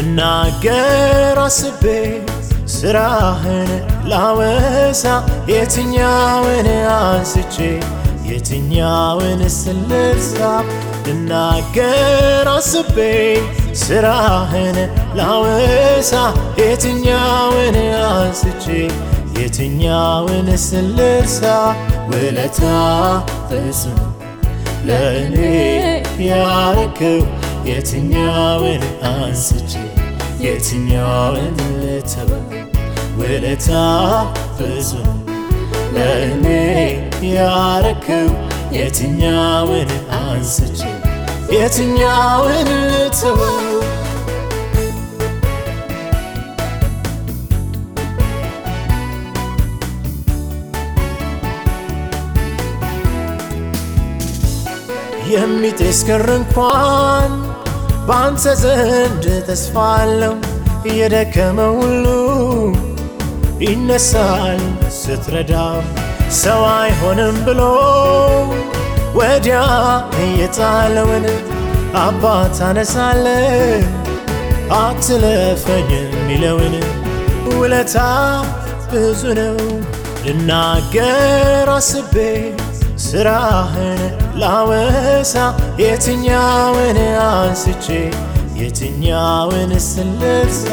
ልናገር አስቤ ስራህን ላወሳ የትኛውን አንስቼ የትኛውን ስልሳ ልናገር አስቤ ስራህን ላወሳ የትኛውን አንስቼ የትኛውን ስልሳ ውለታ ፍጹም ለእኔ ያረክው የትኛውን አንስቼ የትኛውን ልተው ውለታ ፍጹም ለእኔ ያረክው የትኛውን አንስቼ የትኛውን ልተው የሚጤስ ክር እንኳን በአንተ ዘንድ ተስፋ አለው። የደከመ ሁሉ ይነሳል ስትረዳው፣ ሰው አይሆንም ብሎ ወዲያ እየጣለውን አባት አነሳለ አትለፈኝ የሚለውን ውለታ ብዙ ነው ልናገር አስቤ ስራህን ላወሳ የትኛውን አንስቼ የትኛውን ስልሳ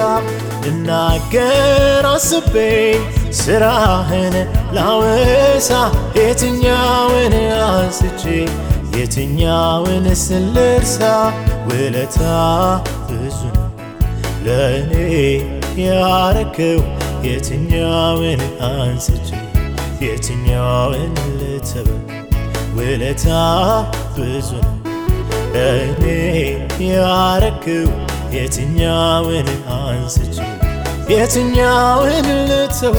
ልናገር አስቤ ስራህን ላወሳ የትኛውን አንስቼ የትኛውን ስልሳ ውለታ ብዙ ነው ለእኔ ያረክው የትኛውን አንስቼ የትኛውን ልተው ውለታ ብዙ ነው ለእኔ ያረክው የትኛውን አንስቼ የትኛውን ልተው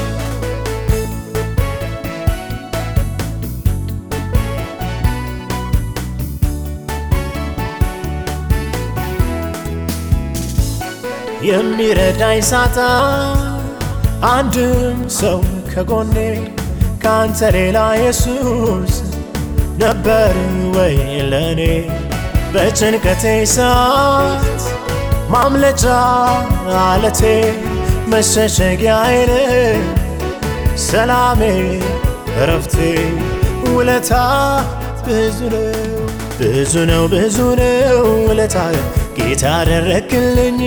የሚረዳኝ ሳጣ አንድም ሰው ከጎኔ ካንተ ሌላ ኢየሱስ ነበር ወይ ለእኔ በጭንቀቴ ሰዓት ማምለጫ አለቴ መሸሸጊያዬ ሰላሜ እረፍቴ ውለታ ብዙ ነው ብዙ ነው ብዙ ነው ውለታ ጌታ አደረክልኝ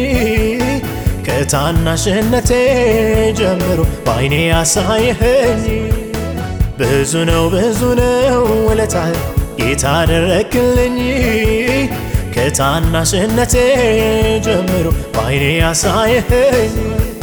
ከታናሽነቴ ጀምሮ በዓይኔ ያሳየኸኝ ብዙ ነው ብዙ ነው ውለታ ጌታ አደረክልኝ ከታናሽነቴ ጀምሮ በዓይኔ ያሳየኸኝ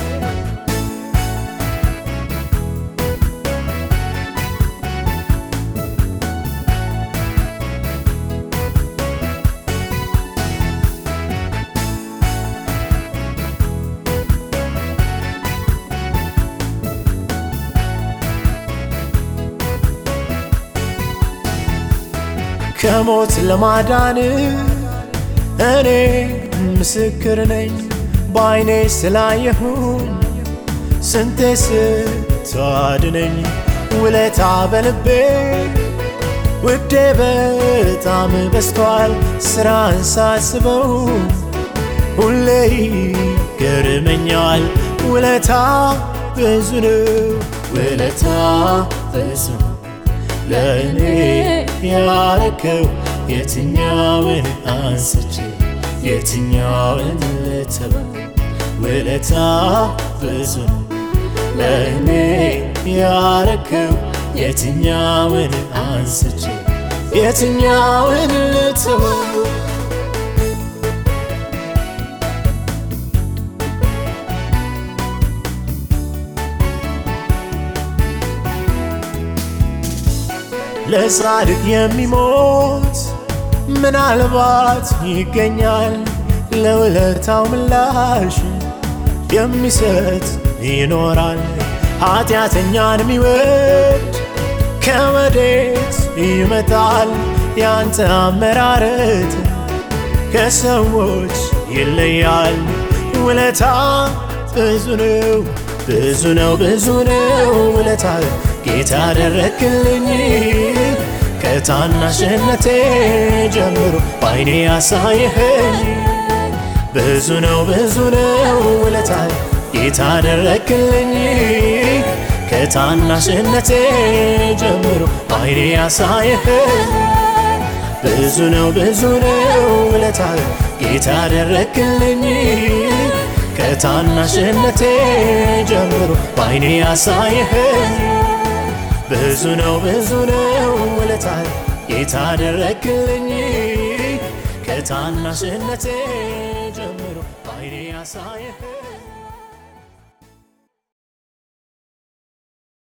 ከሞት ለማዳን እኔ ምስክር ነኝ። በዓይኔ ስላየሁኝ ስንቴ ስታድነኝ ውለታ በልቤ ውዴ በጣም በስቷል። ስራን ሳስበው ሁሌ ይገርመኛል። ውለታ ብዙ ነው ውለታ ብዙ ነው ለእኔ ያረከው የትኛውን አንስቼ የትኛውን ልተው ውለታ ብዙ ነው ለእኔ ያረከው የትኛውን አንስቼ የትኛውን ልተው ለጻድቅ የሚሞት ምናልባት ይገኛል፣ ለውለታው ምላሽ የሚሰጥ ይኖራል። ኃጢአተኛን የሚወድ ከወዴት ይመጣል? ያንተ አመራረት ከሰዎች ይለያል። ውለታ ብዙ ነው ብዙ ነው ብዙ ነው ውለታ ጌታ አደረክልኝ ከታናሽነቴ ጀምሮ በዓይኔ ያሳየኸኝ ብዙ ነው ብዙ ነው ውለታ ጌታ አደረክልኝ ከታናሽነቴ ጀምሮ አይኔ ያሳየህ ብዙ ነው ብዙ ነው ውለታ ጌታ አደረክልኝ ከታናሽነቴ ጀምሮ በአይኔ ያሳየህ ብዙ ነው ብዙ ነው ውለታ ጌታ አደረክልኝ ከታናሽነቴ ጀምሮ በአይኔ ያሳየህ